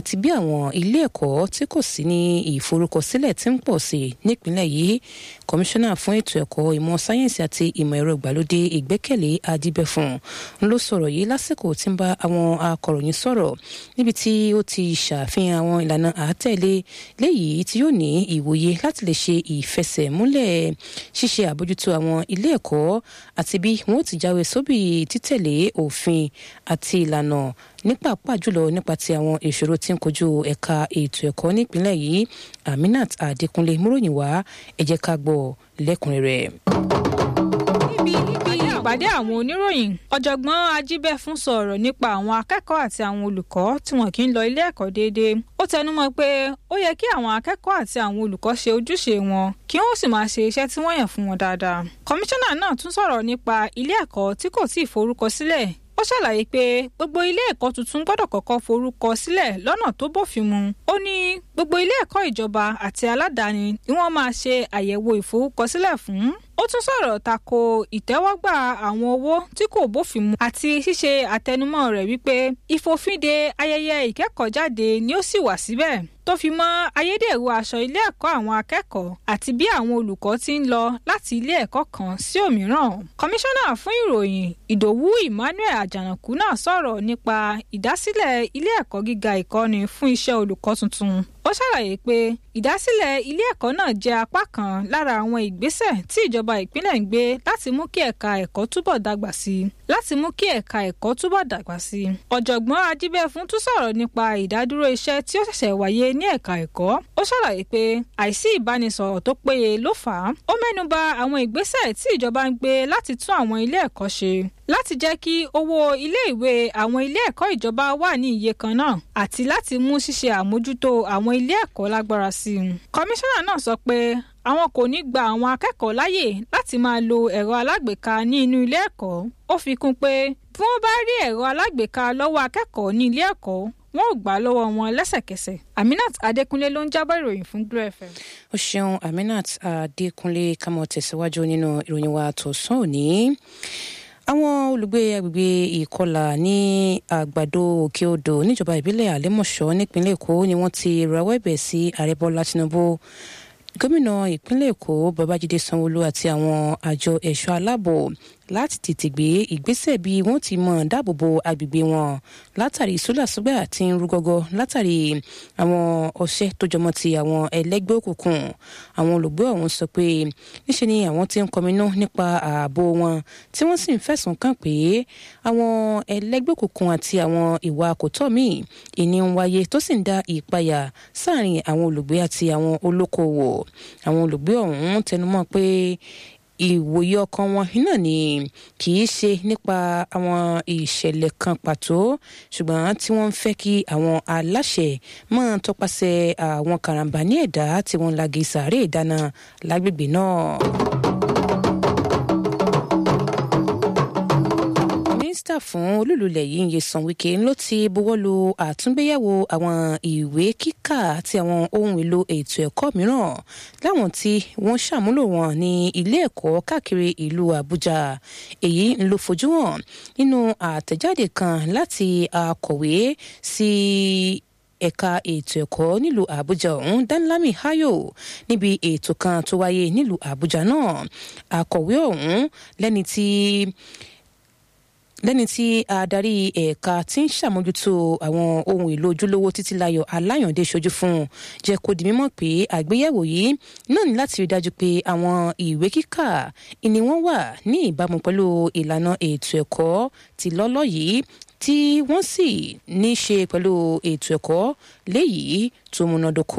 àti bí àwọn ilé ẹ̀kọ́ tí kò sí ní ìforúkọsílẹ̀ ti ń pọ̀ sí nípìnlẹ̀ yìí kọmíṣánná fún ètò ẹ̀kọ́ ìmọ̀ sáyẹ́ǹsì àti ìmọ̀ ẹ̀rọ ìgbàlódé ìgbẹ́kẹ̀lé adíbẹ̀fún ló sọ̀rọ̀ yìí lásìkò tí ń bá àwọn akọ̀ròyìn sọ̀rọ̀ níbi tí ó ti ṣàfihàn àwọn ìlànà àátẹ̀lé léyìí tí yóò ní ìwòye láti lè ṣe ìfẹsẹ̀múlẹ̀ ṣíṣe àbójútó àwọn ilé ẹ̀kọ́ àti bí wọn ó ti jáwé sóbì títẹ̀lé òfin àti ìlànà ní pàápàá jùlọ nípa ti àwọn ìṣòro tí ń kojú ẹ̀ka ètò ẹ̀kọ́ nípìnlẹ̀ yìí aminat adékúnlé múròyìn wá ẹ jẹ́ ká gbọ́ lẹ́kùnrẹ́rẹ́ níbi ìpàdé àwọn oníròyìn ọ̀jọ̀gbọ́n ajíbẹ́fún sọ̀rọ̀ nípa àwọn akẹ́kọ̀ọ́ àti àwọn olùkọ́ tí wọn kì í lọ ilé ẹ̀kọ́ déédéé ó tẹnumọ́ pé ó yẹ kí àwọn akẹ́kọ̀ọ́ àti àwọn olùkọ́ ṣe ojúṣe wọn kí wọ́n sì máa ṣe iṣẹ́ tí wọ́n yàn fún wọn dáadáa kọmíṣánná náà tún sọ̀rọ̀ nípa ilé ẹ̀kọ́ tí kò tíì forúkọ sílẹ̀ ó ṣàlàyé pé gbogbo ilé ẹ̀kọ́ tuntun gbọ́dọ̀ kọ́kọ́ forúkọ sílẹ̀ lọ́nà tó bófin mu ó ní gbogbo ilé ẹ̀kọ́ ìjọba àti aládàáni ni wọ́n máa ṣe àyẹ̀wò ìforúkọsílẹ̀ fún ó tún sọ̀rọ̀ tako ìtẹ́wọ́gbà àwọn owó tí kò bófin mu àti ṣíṣe àtẹnumọ́ rẹ̀ wípé ìfòfinde ayẹyẹ ìkẹ́kọ̀ọ́jáde ni ó sì wà síbẹ̀ tó fi mọ́ ayédèrú aṣọ ilé ẹ̀kọ́ àwọn akẹ́kọ̀ọ́ àti bí àwọn olùkọ́ ti ń lọ láti ilé ẹ̀kọ́ kan sí òmíràn. kọmíṣánná fún ìròyìn ìdòwú emmanuel àjànàkú náà sọ̀rọ̀ nípa ìdásílẹ̀ ilé ẹ̀kọ́ gíga ìkọ́ni fún iṣẹ́ olùkọ́ tuntun ó ṣàlàyé pé ìdásílẹ̀ ilé ẹ̀kọ́ náà jẹ́ apá kan lára àwọn ìgbésẹ̀ tí ìjọba ìpínlẹ̀ ń gbé láti mú kí ẹ̀ka ẹ̀kọ́ túbọ̀ dàgbà sí i láti mú kí ẹ̀ka ẹ̀kọ́ túbọ̀ dàgbà sí i. ọ̀jọ̀gbọ́n ajíbẹ́fún tún sọ̀rọ̀ nípa ìdádúró iṣẹ́ tí ó ṣẹ̀ṣẹ̀ wáyé ní ẹ̀ka ẹ̀kọ́ ó ṣàlàyé pé àìsí ìbánisọ̀rọ̀ tó péye ló fà á ó mẹ́nuba àwọn ìgbésẹ̀ tí ìjọba ń gbé láti tún àwọn ilé ẹ̀kọ́ ṣe láti jẹ́ kí owó ilé-ìwé àwọn ilé ẹ̀kọ́ ìjọba wà ní iye kan náà àti láti mú ṣíṣe àmójútó àwọn ilé ẹ̀kọ́ lágbára sí i. kọmíṣánná náà sọ pé àwọn kò ní gba àwọn akẹ́kọ̀ọ́ láyè láti máa lo ẹ̀rọ alágbèéká ní inú ilé ẹ̀kọ́ ó fi kún pé bí wọ́n bá rí ẹ̀rọ alágbèéká lọ́wọ́ akẹ́kọ̀ọ́ ní ilé ẹ̀kọ́ wọn ò gbà lọ́wọ́ wọn lẹ́sẹ̀kẹsẹ̀ aminat adékúnlé ló ń jábọ̀ ìròyìn fún glo fm. ó ṣeun aminat adékúnlé kámọ tẹ̀síwájú nínú ìròyìn wa tọ̀sán òní àwọn olùgbé agbègbè ìkọlà ní àgbàdo òkè odò níjọba ìbílẹ̀ àlẹ́mọ̀ṣọ́ nípínlẹ̀ èkó ni wọ́n ti rawọ́ ẹ̀bẹ̀ sí ààrẹ bọ́lá tinubu gómìnà ìpínlẹ̀ èkó babájídé sanwóolu àti àwọn àjọ ẹ̀ṣọ́ aláàbò láti tètè gbé ìgbésẹ̀ bí wọ́n ti mọ̀ dáàbòbo agbègbè wọn látàrí sólàsúgbà tí ń rú gọ́gọ́ látàrí àwọn ọṣẹ́ tó jọmọ́ ti àwọn ẹlẹ́gbẹ́ òkùnkùn àwọn olùgbé ọ̀hún sọ pé níṣe ni àwọn ti ń kọminú nípa ààbò wọn tí wọ́n sì ń fẹ̀sùn kàn pé àwọn ẹlẹ́gbẹ́ òkùnkùn àti àwọn ìwà àkótọ́ míì ìní ń wáyé tó sì ń dá ìpayà sáàrin àwọn olùgbé àti àwọn olókoòwò àwọn olùgbé ọ̀hún tẹnumọ́ pé ìwòye ọkàn wọn náà ni kì í ṣe nípa àwọn ìṣẹ̀lẹ̀ kan pàtó ṣùgbọ́n tí wọ́n ń fẹ́ kí àwọn aláṣẹ máa tọpasẹ̀ àwọn karambà ní ẹ̀dá tí wọ́n ń lagi sàárè ìdáná lágbègbè náà. mínísítà fún olúlulẹ̀ yìí Nyesom Wike ló ti buwọ́lu àtúngbéyẹ̀wò àwọn ìwé kíkà àti àwọn ohun èlò ètò ẹ̀kọ́ mìíràn láwọn tí wọ́n ṣàmúlò wọn ní ilé ẹ̀kọ́ káàkiri ìlú Àbújá èyí ń ló fojú hàn nínú àtẹ̀jáde kan láti akọ̀wé sí ẹ̀ka ètò ẹ̀kọ́ nílùú àbújá ọ̀hún danlami hayo níbi ètò kan tó wáyé nílùú àbújá náà akọ̀wé ọ̀hún lẹ́ni tí lẹ́ni tí adarí ẹ̀ka tí ń ṣàmójútó àwọn ohun èlò ojúlówó títílayọ̀ aláyàndé ṣojú fún jẹ́ kó di mímọ̀ pé àgbéyẹ̀wò yìí náà ní láti rí dájú pé àwọn ìwé kíkà ìní wọn wà ní ìbámu pẹ̀lú ìlànà ètò ẹ̀kọ́ ti lọ́lọ́ yìí tí wọ́n sì ní í ṣe pẹ̀lú ètò ẹ̀kọ́ léyìí tó múnádóko.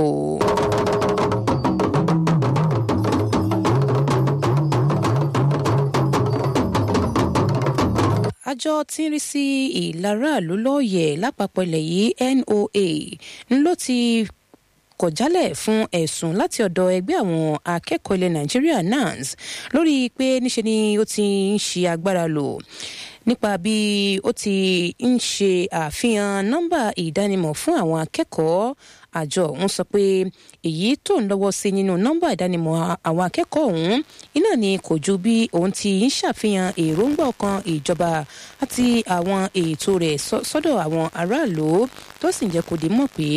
àjọ tí ń rí sí ìlàráàlú lọ́ọ̀yẹ̀ lápapọ̀ ilẹ̀ yìí NOA ń ló ti kọ̀ jálẹ̀ fún ẹ̀sùn láti ọ̀dọ̀ ẹgbẹ́ àwọn akẹ́kọ̀ọ́ ilẹ̀ Nàìjíríà NANS lórí pé níṣe ni ó ti ń ṣe agbára lò nípa bí ó ti ń ṣe àfihàn nọ́mbà ìdánimọ̀ fún àwọn akẹ́kọ̀ọ́ àjọ ọ̀hún sọ pé èyí tó ń lọ́wọ́ sí nínú nọ́mbà ìdánimọ̀ àwọn akẹ́kọ̀ọ́ ọ̀hún iná ni kò ju bí òun ti ń ṣàfihàn èròǹgbà ọkàn ìjọba àti àwọn ètò rẹ̀ sọ́dọ̀ àwọn aráàlú tó sì ń jẹ́ kó di mọ̀ pé